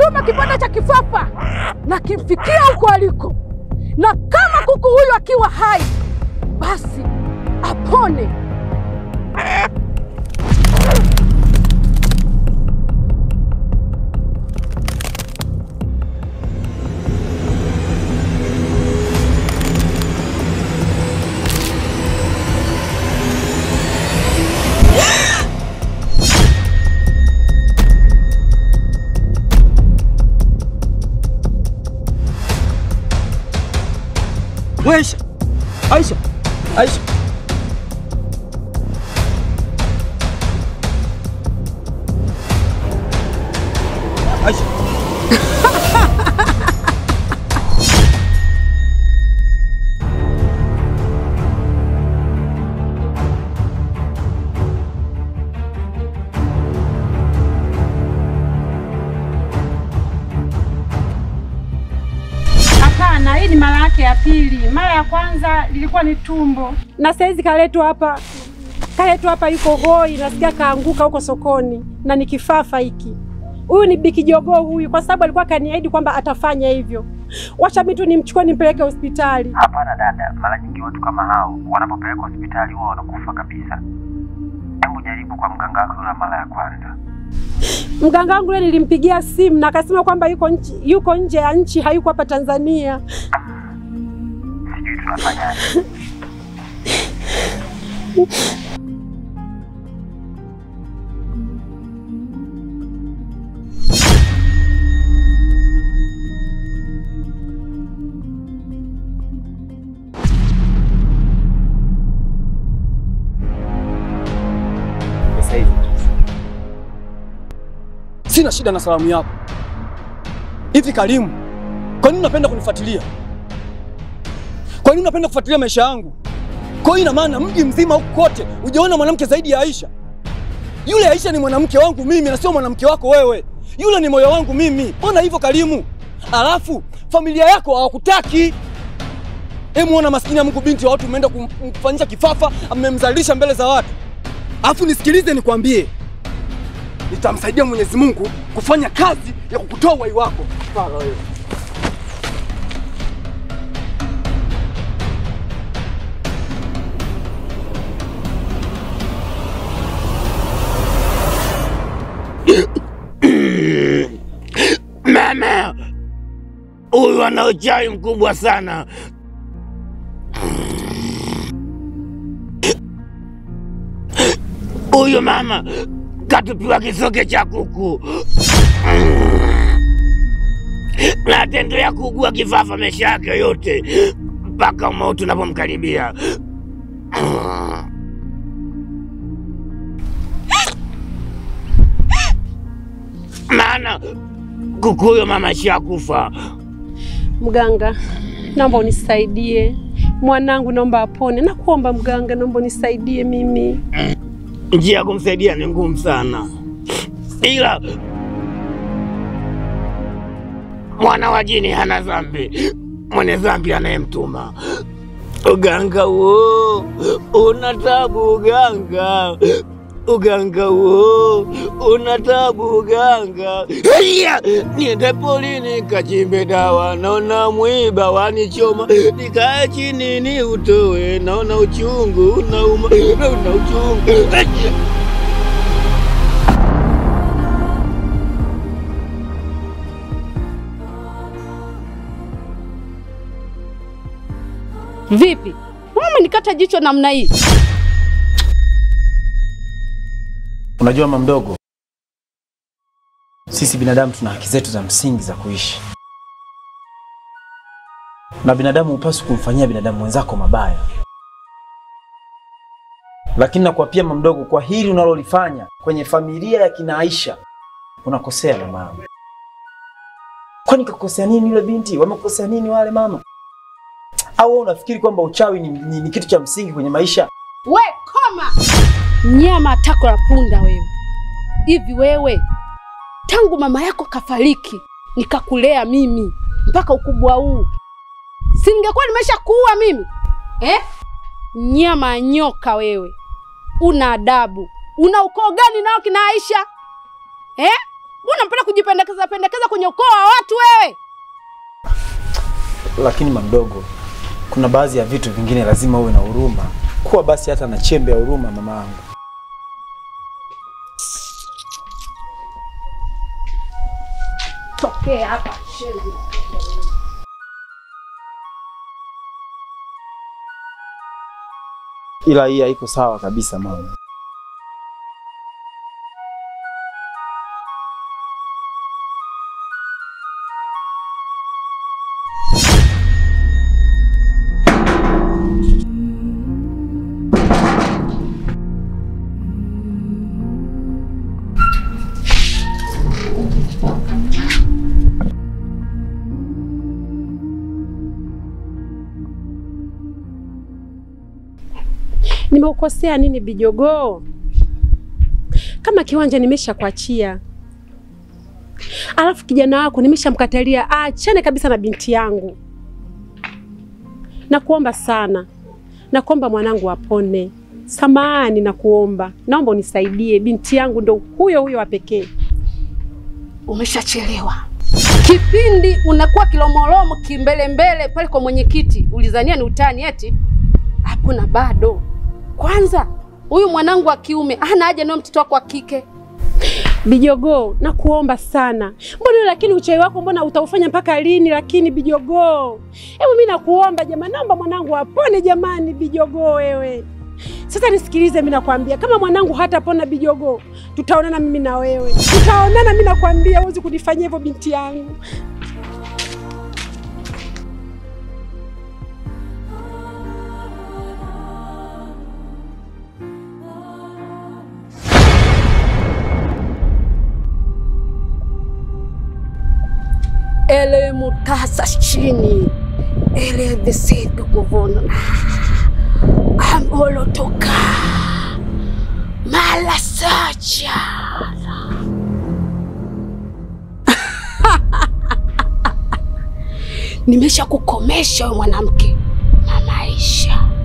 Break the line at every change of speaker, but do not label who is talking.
kituma kipande cha kifafa na kimfikia huko aliko, na kama kuku huyu akiwa hai, basi apone.
We Aisha, Aisha, Aisha. Aisha.
Hapana, hii ni mara yake ya pili. Mara ya kwanza lilikuwa ni tumbo, na saizi kaletwa hapa, kaletwa hapa, yuko hoi, nasikia kaanguka huko sokoni, na ni kifafa hiki. Huyu ni biki jogoo huyu, kwa sababu alikuwa kaniahidi kwamba atafanya hivyo. Wacha mimi tu nimchukue nimpeleke hospitali.
Hapana dada, mara nyingi watu kama hao wanapopelekwa hospitali huwa wanakufa kabisa. Hebu jaribu kwa mganga wako yule mara ya kwanza.
Mganga wangu yule nilimpigia simu na akasema kwamba yuko nchi, yuko nje ya nchi, hayuko hapa Tanzania.
Sijui tunafanyaje.
Sasa hivi. Sina shida na salamu yako. Hivi Karimu, kwa nini unapenda kunifuatilia? Kwa nini unapenda kufuatilia maisha yangu? Kwa hiyo ina maana mji mzima huku kote hujaona mwanamke zaidi ya Aisha? Yule Aisha ni mwanamke wangu mimi na sio mwanamke wako wewe. Yule ni moyo wangu mimi. Mbona hivyo Karimu? Alafu familia yako hawakutaki. Hebu ona maskini ya Mungu, binti wa watu umeenda kum- kumfanyisha kifafa, amemzalisha mbele za watu. Alafu nisikilize nikwambie, nitamsaidia Mwenyezi Mungu kufanya kazi ya kukutoa uhai wako. Fala wewe.
Mama, huyu ana uchawi mkubwa sana. Huyu mama katupiwa kisoke cha kuku na ataendelea kuugua kifafa maisha yake yote mpaka mauti unapomkaribia. Maana kuku huyo mama shakufa.
Mganga, naomba unisaidie mwanangu, naomba apone. Nakuomba mganga, naomba unisaidie mimi.
Njia ya kumsaidia ni ngumu sana, ila mwana wa jini hana dhambi, mwenye dhambi anayemtuma. Uganga huo una tabu, uganga uganga huo una tabu, uganga Iya! niende polini kachimbe dawa, naona mwiba wanichoma, nikae chini ni utoe, naona uchungu unauma, naona uchungu Iya!
Vipi? Wewe umenikata jicho namna hii?
Unajua mama mdogo, sisi binadamu tuna haki zetu za msingi za kuishi, na binadamu hupaswi kumfanyia binadamu mwenzako mabaya. Lakini nakuapia mama mdogo, kwa hili unalolifanya kwenye familia ya kina Aisha unakosea mama yangu. Kwani kakosea nini yule binti? Wamekosea nini wale mama? Au wewe unafikiri kwamba uchawi ni, ni, ni kitu cha msingi kwenye maisha?
We koma! Nyama tako la punda wewe. Hivi wewe tangu mama yako kafariki nikakulea mimi mpaka ukubwa huu, si ningekuwa nimesha kuua mimi eh? Nyama ya nyoka wewe, una adabu? Una ukoo gani nao kina Aisha eh? Mbona unapenda kujipendekeza pendekeza kwenye ukoo wa watu wewe?
Lakini mamdogo, kuna baadhi ya vitu vingine lazima uwe na huruma. Kuwa basi hata na chembe ya huruma, mama yangu.
Tokea hapa shenzi.
Ila hii haiko sawa kabisa mama.
Nimeukosea nini Bijogoo? Kama kiwanja nimeshakuachia, alafu kijana wako nimeshamkatalia aachane kabisa na binti yangu. Nakuomba sana, nakuomba mwanangu apone. Samahani, nakuomba, naomba unisaidie, binti yangu ndo huyo huyo wa pekee.
Umeshachelewa. Kipindi unakuwa kilomolomo kimbelembele pale kwa mwenyekiti, ulizania ni utani eti? Hakuna bado. Kwanza huyu mwanangu wa kiume hana haja nayo mtoto wako wa kike.
Bijogoo, nakuomba sana. Mbona lakini uchawi wako mbona utaufanya mpaka lini? Lakini Bijogoo, hebu mimi nakuomba jamani, naomba mwanangu apone jamani. Bijogoo wewe, sasa nisikilize, mimi nakwambia, kama mwanangu hatapona Bijogoo, tutaonana mimi na wewe, tutaonana. Mimi nakwambia, huwezi kunifanyia hivyo binti yangu.
ele mutasa chini ele visigo kuvuna amolotoka mala sacha nimesha kukomesha we mwanamke na maisha